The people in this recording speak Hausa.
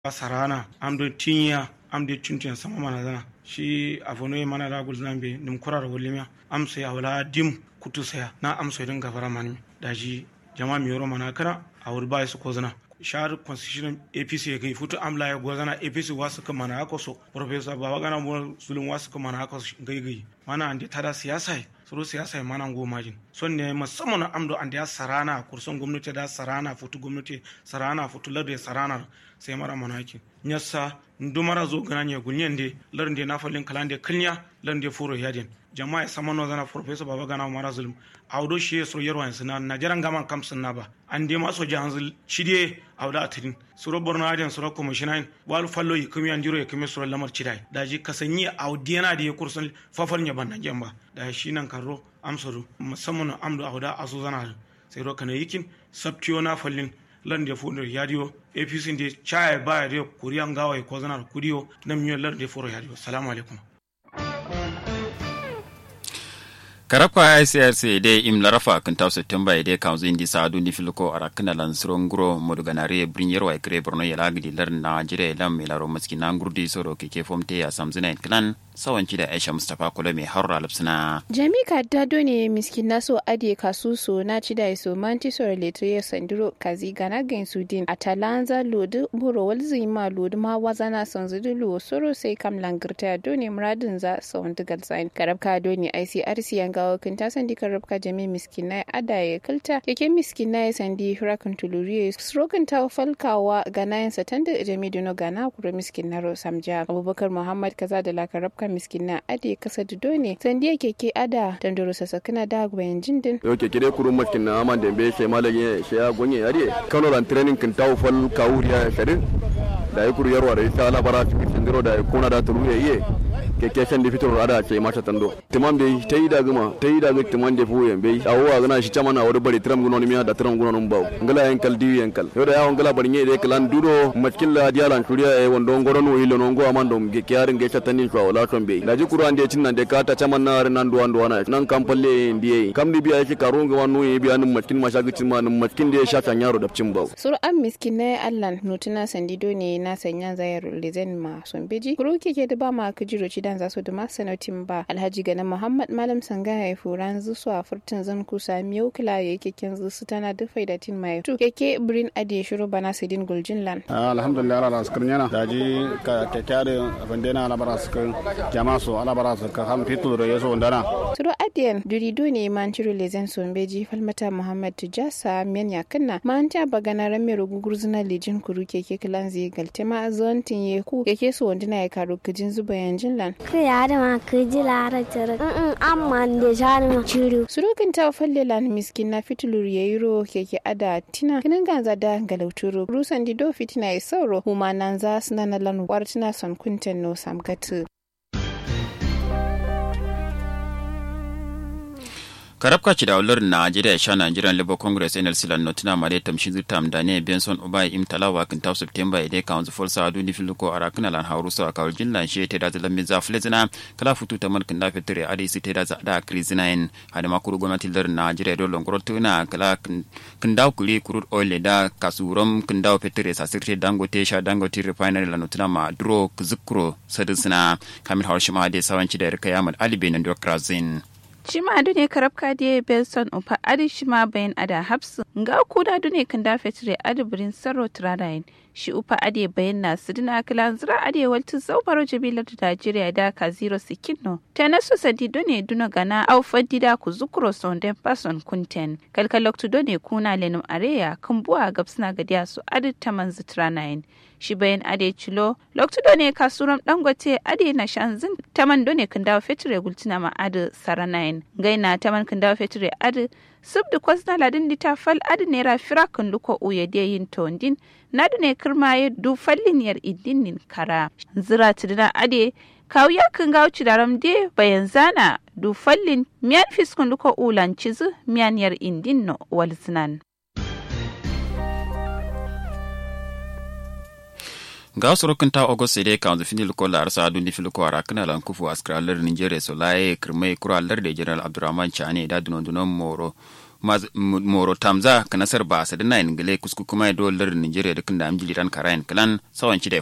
sarana amdo tinya amde chuntiyan sama mana zana shi avono mana da gul zambe nim kurar wolimiya am sai awla dim kutu saya na am sai dinga fara mani daji jama mi yoro mana kana awur bai su ko zana shahar constitution apc ya kai futu amla ya gozana apc wasu ka mana haka so professor baba gana mu sulun wasu ka mana haka gai gai mana ande tada siyasa suru siyasa mana ngo majin son ne musamman amdo ande ya sarana kurson gwamnati da sarana futu gwamnati sarana futu larda sarana sai mara manaki nyassa ndumara zo gana nye gunyende larnde na falin kalande kilnya larnde furo yadin jama'a sama no zana professor baba gana mara zulum awdo shi so yarwa sina najaran gama kam sunna ba ande ma so janzul shide awda atrin suro borno adin suro commissioner wal fallo yikumi andiro yikumi suro lamar chidai daji kasanyi awdiana da ya kursun fafar nya banna jamba da shi nan karro amsaru musamman amdo awda asu zana sai ro kana yikin sabtiyo na fallin lan da fundo yadiyo apc de chaya baya de kuriyan gawa ko zanar kuriyo na miyo lan da furo yadiyo salamu alaikum karabka icrc de im larafa kan taw september de kanzu indi saadu ni filko ara kana lan srongro modu ganare brinyer wa kre borno yala gidi lar na jire lam milaro maski na ngurdi soro keke fomte ya samzina clan sawanci da aisha mustapha kula mai harra lipsina jami kaddado ne miskin naso ade kasuso na ci da iso manti sore letre sandiro kazi gana gain sudin atalanza lodu buro walzi ma lodu ma wazana sanzudu lo soro sai kam langirta done muradin za sawan digal sign karabka done icrc yanga gawa kan ta sandi karabka jami miskin na ada ya kalta keke miskin na ya sandi hurakan tuluriye srokan ta falkawa gana yan satan da jami duno gana kura miskin na samja abubakar muhammad kaza da la karabka miskin na ade kasa dudo ne sandiya keke ada dandoro sasakina da gwayan jindin yo keke dai kurun miskin na aman dembe she malage she ya gonye yare kano ran training kan tawo fal kawuriya sharin da ya kuru yarwa da ita labara cikin sandiro da ya kuna da tuluye iye keke shan da fitar ada ce mata tando timam be ta yi da guma ta yi da ga timam da fuyen be awo gana shi chama na wuri bari tram gunon miya da tram gunon bawo ngala yankal di yankal yo da yawon ngala bari ne kalan duro maskin la dialan turiya e wondo ngoron wo ilo nongo amando ge kyarin ge chatanin kwa wala ton be da ji kuru ande cin nan de kata chama na nan duwa duwa na nan kampalle ndiye kam di biya yake karun ga wanu e biya nan maskin mashaga cin ma nan maskin da ya shafa yaro da cin bawo sur an miskin na allan nutuna sandido ne na sanya zayar lezen ma son beji kuru keke da ba ma kujiro ci dan za su da masanotin ba alhaji gana muhammad malam sanga ya furan zusu a furtun zan kusa miyau kila ya keken zusu tana da faidatin mai tu keke birin ade shiru bana sidin guljin lan alhamdulillah ala skar nyana daji ka kekare bandena ala bara skar jama so ala bara skar ham fitul ro yeso ndana turo adiyan durido ne man ciro lezen sombeji falmata muhammad tujasa men yakanna man ta bagana rame rugugurzuna lejin kuru keke kilan zai galtema zontin yeku keke so wandina ya karo kijin zuba yanjin lan yare ma ka ji lara tare in amma da shari ma ciru surukin ta falle lan miskin na fitulur yayiro keke ada tina kinin ganza da galauturo rusan dido fitina ya sauro huma nan za su nana lan wartina son kunten no samgatu karabka ci da ular najeriya sha nigerian labour congress nlc lan notina mare tamshin zutam da ne benson ubai im talawa kan taw september ide council for sa duni filuko arakna lan hawru sa kawal jinlan she te da zalan za flezina kala futu ta man kan da fitire ade si te da za da krizinain hada makuru gwamnati lar najeriya do longro tuna kala kan daw kuli kurut oil da kasurum kan daw fitire sa sirte dangote sha dangote refinery lan notina ma dro kuzukro sadisina kamil hawshima de sawanci da rika yamal alibe nan do krazin Shima adu ne karabka diye Belson upa adi shima bayan ada hapsu nga kuda adu ne kan dafe tire adi birin sarro turanayin shi upa adi bayan na sidina kilan zira adi waltu zaubaro jabilar da Najeriya da ka zero sikino ta nasu sadi done duna gana au fadida ku zukuro sonden pason kunten kalkaloktu done kuna lenum areya kan buwa gabsina gadiya su adi taman zitranayin shi bayan ade cilo loktu done kasuram dangote ade na shanzin taman done kan dawo fetire gultina ma adi saranayin gaina taman kan dawo fetire adi subdu kwasna ladin dita fal adi nera fira kan luko uye de yin tondin nadu ne kirmaye du fallin yar idinin kara zira tidina ade kawuya kan gawo cidaram de bayan zana du fallin miyan fiskun luko ulan cizu miyan yar indin no walzinan ga sorokin ta ogos ide ka wanzu fini luko lar sa dundi filuko ara kana lan kufu askra lar nigeria so lae kirmai kura lar de general abdurrahman chane da dunon dunon moro moro tamza ka nasar ba sa dina ingile kusku kuma ya dolar nigeria da kunda amjili ran karayan kalan sawan da